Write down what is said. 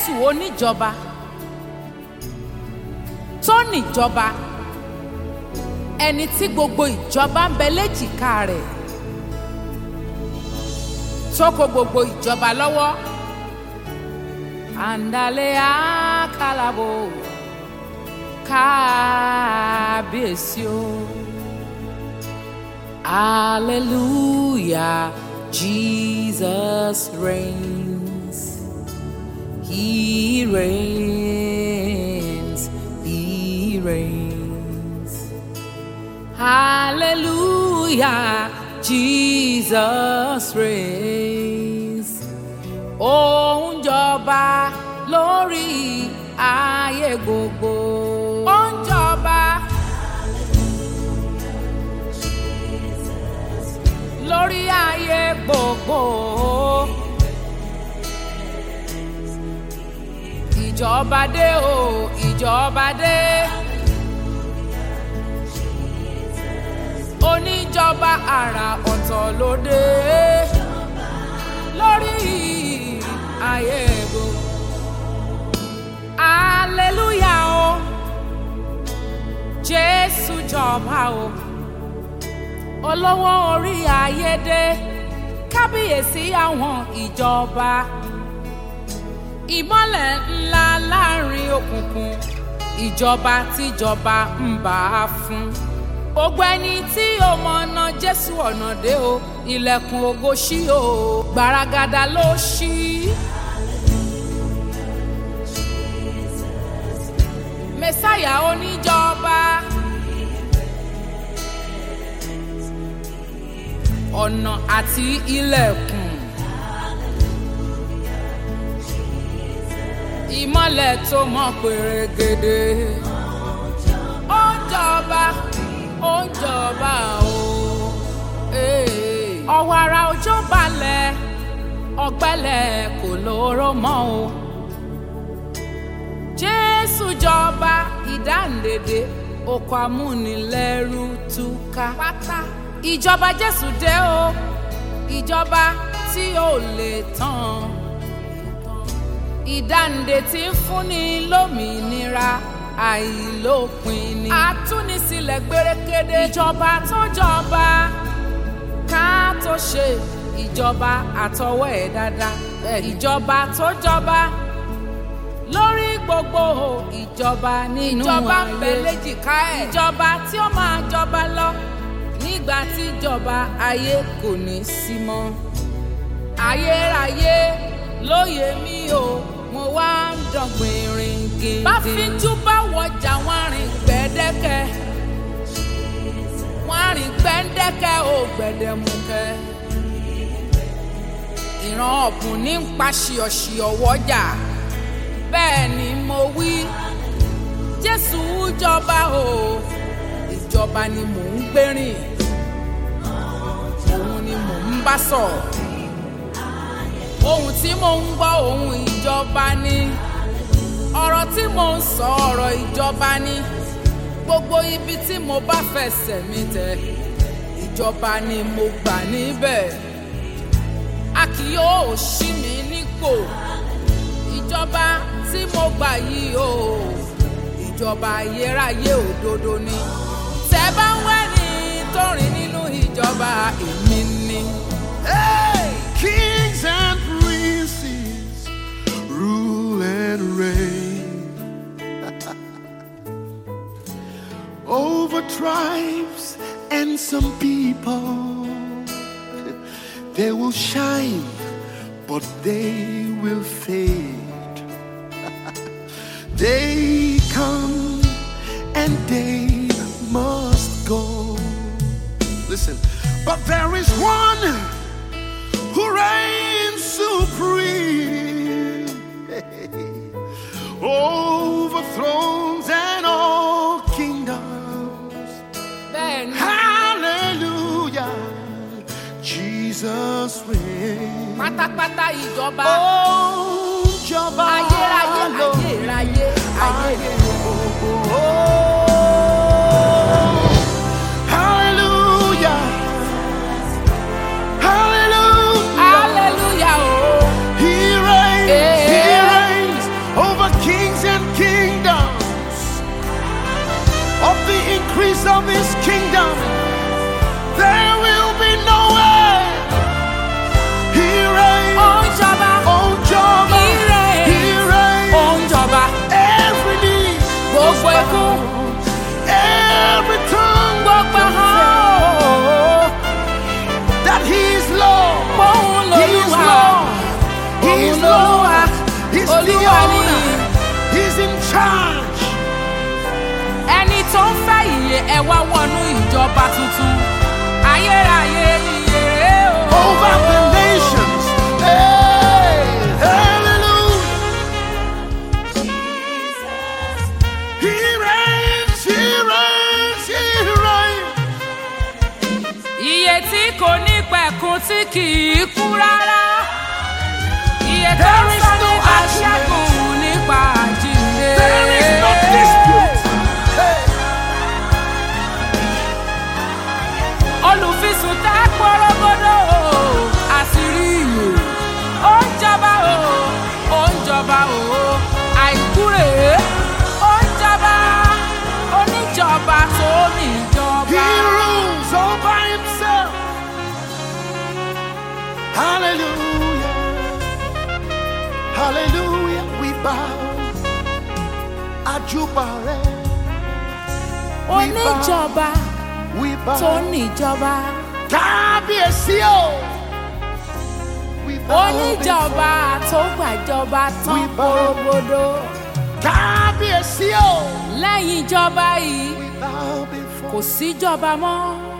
jésù oníjọba tó níjọba ẹni tí gbogbo ìjọba ń bẹ léjìká rẹ̀ tó kó gbogbo ìjọba lọ́wọ́ àǹdálẹ́ àkàlàbò kábíyèsí o hallelujah jesus reigns he reigns he reigns hallelujah jesus reigns ó ń jọba lórí ayé gbogbo. ó ń jọba lórí ayé gbogbo. ìjọba dé o ìjọba dé. oníjọba àrà ọ̀tọ̀ ló dé lórí ayé gbogbo. Hallelujah o. Jésù jọba o. Olówó orí ayédè. Kábíyèsí àwọn ìjọba. Ìmọ́lẹ̀ ńlá láàrin òkùnkùn. Ìjọba tíjọba ń bá a fún. Gbogbo ẹni tí ó mọ̀nà Jésù ọ̀nà dé o. Ilẹ̀kùn ògo ṣí o. Gbaragada ló ṣí. mẹsáyà oníjọba ọ̀nà àti ilẹ̀kùn ìmọ́lẹ̀ tó mọ́ pèrègèdè ó ń jọba ó ń jọba o ọwọ́ ara òjò balẹ̀ ọ̀gbẹ́lẹ̀ kò lóró mọ́ o jésù jọba ìdáǹdèdè oko amúnilẹ́rú túká pátá ìjọba jésù dé o ìjọba tí ò lè tán ìdáǹdè tí ń fúnni lómìnira àìlópin ni àtúnisílẹ̀ gbérékédé ìjọba tó jọba ká tó ṣe ìjọba àtọwọ́ ẹ̀ dáadáa ìjọba tó jọba lórí gbogbo ìjọba nínú ìjọba ń bẹ léjìká ẹ̀ ìjọba tí ó máa jọba lọ nígbà tí ìjọba ayé kò ní sí mọ́ ayérayé lóye mi o mo wá ń dọ̀gbìn rìn gèdè bá fíjú bá wọjà wọn rìn gbẹ́dẹ́kẹ́ wọn rìn gbẹ́dẹ́kẹ́ ò gbẹ̀dẹ̀mùkẹ́ ìran ọ̀bùn ní ń pa ṣìọ̀ṣìọ̀ wọ́jà bẹ́ẹ̀ ni mo wí jésù jọba o ìjọba ni mò ń gbérìn òun ni mò ń bá sọ̀rọ̀ ohun tí mò ń gbọ́ ohun ìjọba ni ọ̀rọ̀ tí mò ń sọ ọ̀rọ̀ ìjọba ni gbogbo ibi tí mo bá fẹsẹ̀ mi tẹ̀ ìjọba ni mo gbà níbẹ̀ a kì yóò ṣí mi nípò ìjọba tí mo gbà yìí o ìjọba ayérayé òdodo ni tẹ bá ń wẹ́ni tó rìn nínú ìjọba èmi ni. Hey! Kings and princes rule and reign over tribes and some people. They will shine, but they will fade. they come and they must go. Listen, but there is one who reigns supreme over thrones and all kingdoms. bẹ́ẹ̀ ni Hallelujah, Jesus reigns. pátápátá ìjọba Oh, Jehovah, ayérayé Lord. ayérayé ayérayé. Hallelujah. Hallelujah. hallelujah o He reigns. He Eh. reigns. Òun He is lolúwa. Lord. He Òun is lolúwa. Lord. He's the Olúwa ni. owner. He's in charge. ẹni tó ń fẹ́ ìyè ẹ wá wọnú ìjọba tuntun ayérayé ìyè rèé o. over the nations. Hey, hallelujah. He reigns, he reigns, he reigns. Iye tí kò ní pẹ̀kun tí kì í kú rárá. Iye tó ń There is sọ no nípa argument. ṣẹ́gun nípa àjíǹde. There is no dispute. Hey, Olùfisùn tá pọ́rọ́gọ́dọ̀ o, àṣírí ìyè. Ó ń jọba o, ó ń jọba o, àìkú rèé. Ó ń jọba, oníjọba tó níjọba. he rules all by himself. Hallelujah. Hallelujah. We bow. Ajubare. Oníjọba We bow. tó níjọba. Kábíyèsí o. We bow oníjọba tó gbàjọba tán We bow. porogodo before- Kábíyèsí o. lẹ́yìn ìjọba yìí We bow before. kò síjọba mọ́